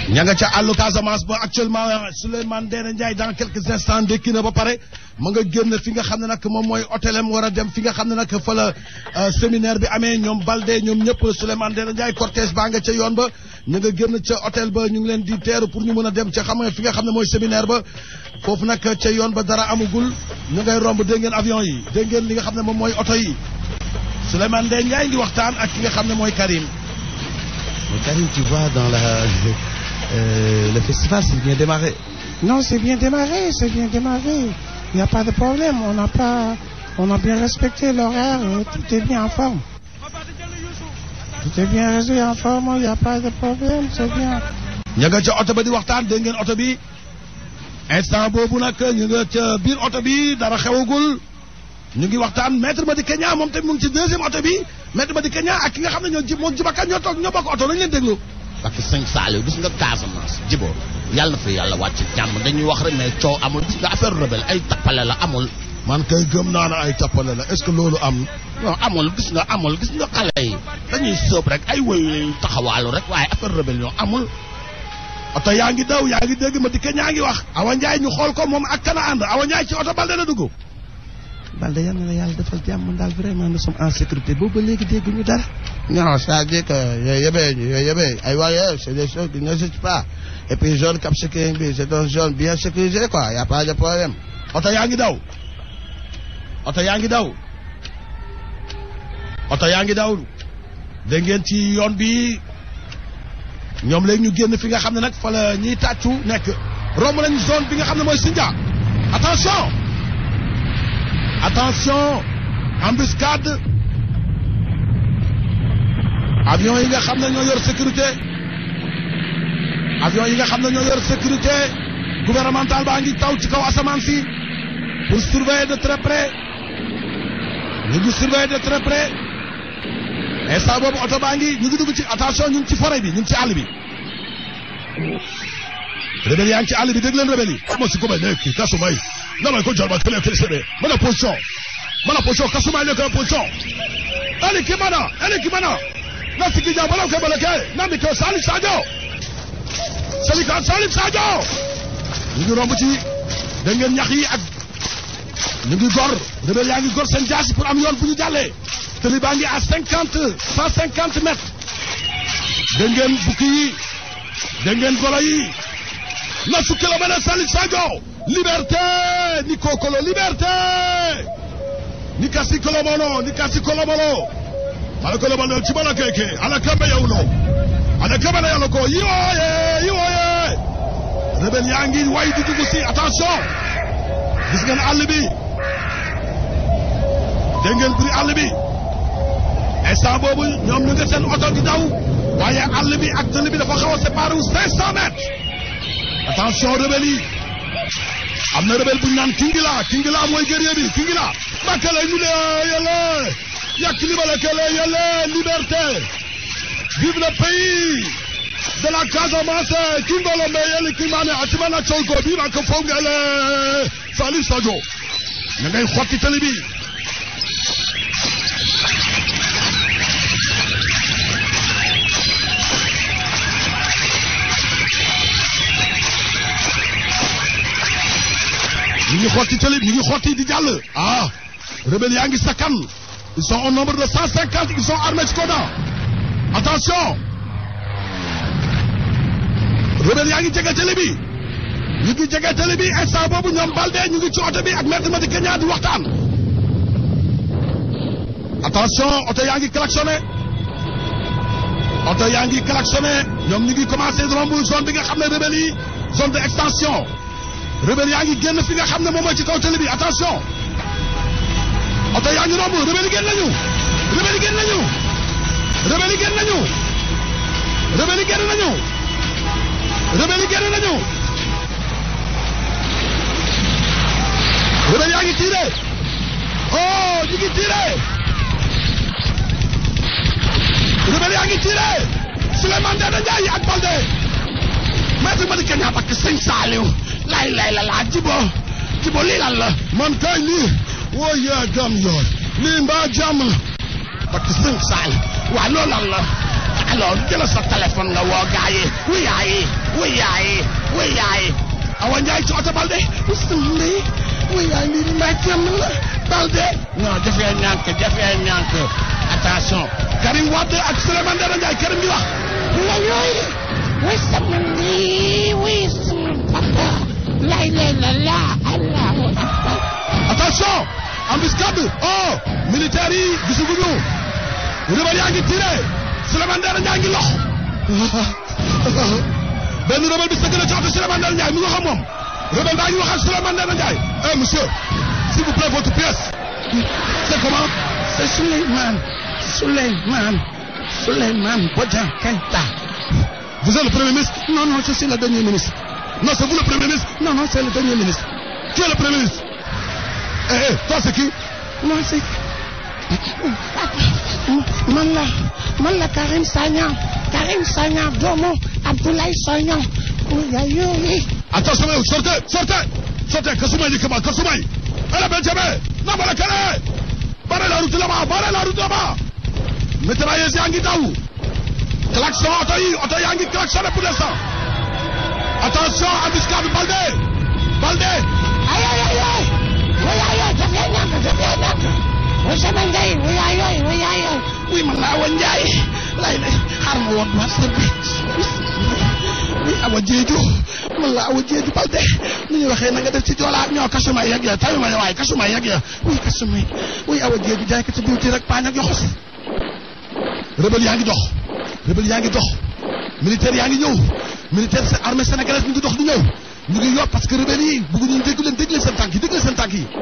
ña nga ca àllu Casamance ba actuellement Souleymane Ndéné Ndiaye dans quelques instants ndékki na ba pare ma nga génn fi nga xam ne nag moom mooy hôtelam war a dem fi nga xam ne nag fa la séminaire bi amee ñoom Balde ñoom ñëpp Souleymane Ndéné Ndiaye cortège baa nga ca yoon ba ñu nga génn ca hôtel ba ñu ngi leen di teeru pour ñu mën a dem ca xam nga fi nga xam ne mooy séminaire ba foofu nag ca yoon ba dara amagul ñu ngay romb dégg ngeen avion yi dégg ngeen li nga xam ne moom mooy oto yi Souleymane Ndéné Ndiaye ngi waxtaan ak ki nga xam ne mooy Karim. Mais Karim, tu vois, dans la, euh, le festival, c'est bien démarré. Non, c'est bien démarré, c'est bien démarré. Il n'y a pas de problème. On n'a pas, on a bien respecté l'horaire. et Tout est bien en forme. Tout est bien résolu en forme. Il n'y a pas de problème. C'est bien. ña nga ca oto ba di waxtaan dégg ngeen oto bi instant boobu nag ñu nga ca biir oto bi dara xewagul ñu ngi waxtaan maître Madické Niang moom tamit mu ngi ci deuxième oto bi maître Madické Niang ak ki nga xam ne ñoo ji moom Djiba Kane ñoo toog ñoo bokk oto nañu leen déglu. parce que sëñ Saliou gis nga Casamance jibo yàlla na fi yàlla wàcc jàmm dañuy wax rek mais coow amul gis nga affaire rebelle ay tappale la amul man kay gëm naa ne ay tappale la est-ce que loolu am. non amul gis nga amul gis nga xale yi dañuy sóob rek ay woyu taxawaalu rek waaye affaire rébellion amul oto yaa ngi daw yaa ngi dégg Madické Niang ngi wax. Awa Ndiaye ñu xool ko moom ak kana ànd Awa Ndiaye ci oto Balde la dugg. Balde yal na la yàlla defal jàmm daal vraiment nous sommes en sécurité boobu ba léegi dégguñu dara. Non, c'est-à-dire que yooyu yëpp yooyu yëpp ay waaye c'est des choses qui n'existent pas. Et puis zone Cap Skirring bi c'est une zone bien sécurisée quoi, y a pas de problème. oto yaa ngi daw oto yaa ngi daw oto yaa ngi daw dégg ngeen ci yoon bi ñoom léegi ñu génn fi nga xam ne nag fa la ñiy tàccu nekk romb nañ zone bi nga xam ne mooy Sindia attention attention embuscade avion yi nga xam ne ñoo yor sécurité avion yi nga xam ne ñoo yor sécurité gouvernementale baa ngi taw ci kaw asamaan si pour surveiller de très près ñu ngi surveiller de très près instant boobu oto baa ngi ñu ngi dugg ci attention ñu ngi ci forêt bi ñu ngi ci àll bi rebelle yaa ngi ci àll bi dégg leen rebelle yi ama si ko may nekk kasumay namay ko jorba tele tele sebe mana position mana position kasumay nekk position ali kimana ali kimana na sigi ja bala ko bala ke na mi ko salif sadio salif salif sadio ñu ngi romb ci dégg ngeen ñax yi ak ñu ngi gor rebelle yaa ngi gor seen jaasi pour am yoon bu ñu jàllee tëli baa ngi à cinquante cent cinquante mètres dégg ngeen bukki yi dégg ngeen golo yi na su kilomètre Salif Sadio liberté ni kokolo liberté ni kasi kolomono ni kasi kolomono ala kolomono ci bala keke ala kambe yawlo ala kambe yawlo ko yiwoye yiwoye rebelle yaa ngi way di dugg si attention gis ngeen àll bi dégg ngeen buri àll bi instant boobu ñoom ñu ngi seen oto di daw waaye àll bi ak tëli bi dafa xaw a séparé wu 500 mètres attention rebelle yi am na rebelle bu ñu naan Kingila Kingila mooy guerrier bi Kingila makale ñu ne yàlla yàq li bala kele yàlla liberté vive le pays de la Casamance kingolo me yeli kimane atimana chonko biba ko fongele Salif Sadio na ngay xotti tëli bi ñu ngi xotti télé ñu ngi xotti di jàll ah rebelle yaa ngi sakkan ils sont au nombre de cent cinquante ils sont armés ci Koda attention rebelle yaa ngi jege télé bi ñu ngi jege télé bi instant boobu ñoom Balde ñu ngi ci oto bi ak maître Madické Niang di waxtaan attention oto yaa ngi klaxonné oto yaa ngi klaxonné ñoom ñu ngi commencé romb zone bi nga xam ne rebelle yi zone de extension rebelle yaa ngi génn fi nga xam ne moom mooy ci kaw télé bi attention oto yaa ngi romb rebelle yi génn nañu rebelle yi génn nañu rebelle yi génn nañu rebelle yi génn nañu rebelle yi génn nañu rebelle yaa ngi tiré oh ñu ngi tiré rebelle yaa ngi tiré Souleymane Ndéné Ndiaye ak Balde maître Madické Niang ak sëñ Saliou lay lay la laa jibo jibo lii lan la man kay lii woo yaa gam yoon lii mbaa jàmm la parce que sëñ Saal waa loolu lan la alors jëla sa téléphone nga woo gaa yi wuy yaay wuy yaay wuy yaay Awa Ndiaye ci oto Balde sama ndey wuy yaay lii di mbaa jàmm la Balde non jafee ñànk jafee ñànk attention Karim Wade ak Souleymane Ndéné Ndiaye Karim di wax la yooyu way sama ndey way sama papa lay lay la la allahu akbar attention embuscade oh militaire yi gisaguñu rebelle yaa ngi tiré Souleymane Ndéné Ndiaye ngi lox benn rebelle bi sëgg na ci oto Souleymane Ndéné Ndiaye mu nga xam moom rebelle baa ngi wax ak Souleymane Ndéné Ndiaye eh monsieur s'il vous plaît votre pièce c'est comment c'est Souleymane Souleymane Souleymane Bodian Keïta vous êtes le premier ministre non non je suis le dernier ministre non c'est vous le premier ministre non non c'est le dernier ministre qui est le premier ministre eh eh toi c'est qui moi c'est man la man la Karim Sagna Karim Sagna doomu Abdoulaye Sagna yaay yooyu Attention, sortez, sortez, sortez, Kasumay Nikama, Kasumay. Allez, Benjamin, non, mais la calais. Barrez la route là-bas, barrez la route là-bas. Mitrailleuse Yangi Daou. Klaxon, auto yi, auto Yangi klaxonné pour l'instant. Attention, embuscade, Balde. Balde. ay ay ay ay way ay ay dafay ñàkk dafay ñàkk way sama ndey way ay ay way ay ay wuy man la Awa Ndiaye lay lay xaar ma woon ma sa bi wuy Awa Jeeju man la Awa Jeeju Balde ni ñuy waxee na nga def ci joolaa ñoo kasumay yegg ya tawi ma ne waaye kasumay yegg ya wuy kasumay wuy Awa Jeeju jaay ko ci diwti rek paañ ak yoxos Rebelle yaa ngi dox. Rebelle yaa ngi dox. Militaire yaa ngi ñëw. Militaire c'est armée sénégalaise ñu ngi dox di ñëw. ñu ngi yor parce que rebelle yi bëgguñu ñu dégg leen dégg leen seen tànk yi dégg leen seen tànk yi.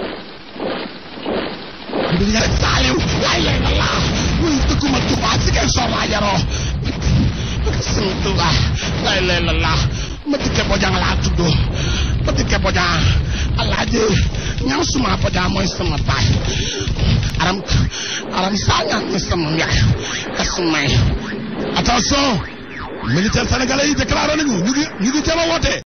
Rebelle yaa ngi Saaliw lay lay la laa wuy dëkkuma Tuubaa si kay soor laa yaroo sama Tuubaa lay lay la laa ma dikke bojang laa tudd ma dikke bojang alaaji ñaam suma bojang mooy sama baay aram aram saaña mooy sama yaay kasumay attention militaire sénégalais yi déclaré nañu ñu ngi ñu ngi jéem a woote